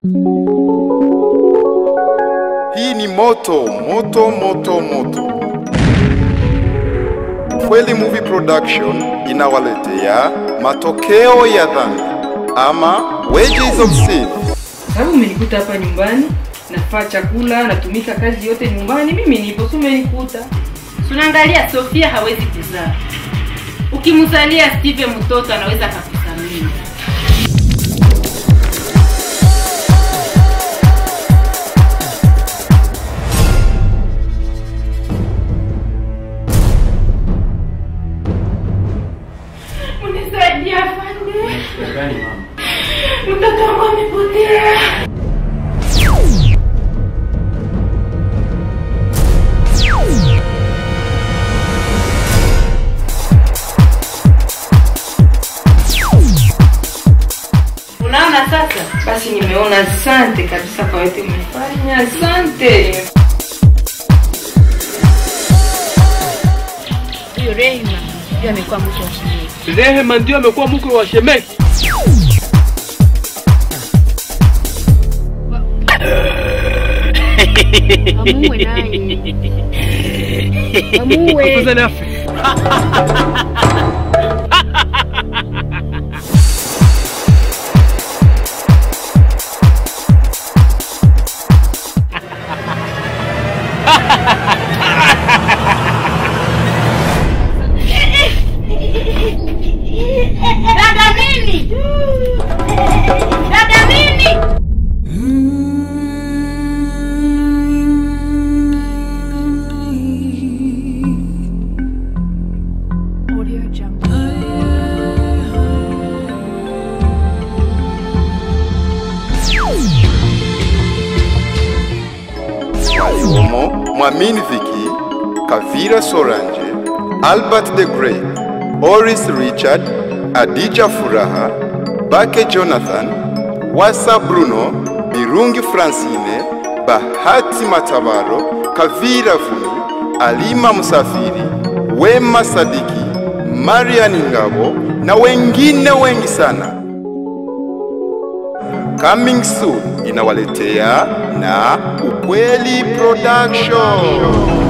Hii ni moto moto moto moto. Kweli Movie Production inawaletea matokeo ya dhambi ama wages of sin. Sababu umenikuta hapa nyumbani, nafaa chakula, natumika kazi yote nyumbani, mimi nipo, si umenikuta. Tunaangalia Sofia hawezi kuzaa. Ukimzalia Steve mtoto anaweza akakusamini. Unisaidie afande. Mtoto wangu amepotea. Unaona sasa? Basi nimeona, asante kabisa kwa yote umefanya, asante. Huyo Rehema ndio amekuwa mke wa shemeji. Rehema ndio amekuwa mke wa shemeji. Amuue naye. Amuue. Afadhali afe. Dada nini? Dada nini? waliomo Mwamini Viki, Kavira Soranje, Albert the Great, Oris Richard, Adija Furaha, Bake Jonathan, Wasa Bruno, Birungi Francine, Bahati Matabaro, Kavira Vumi, Alima Musafiri, Wema Sadiki, Marian Ngabo na wengine wengi sana. Coming soon inawaletea na Ukweli Production.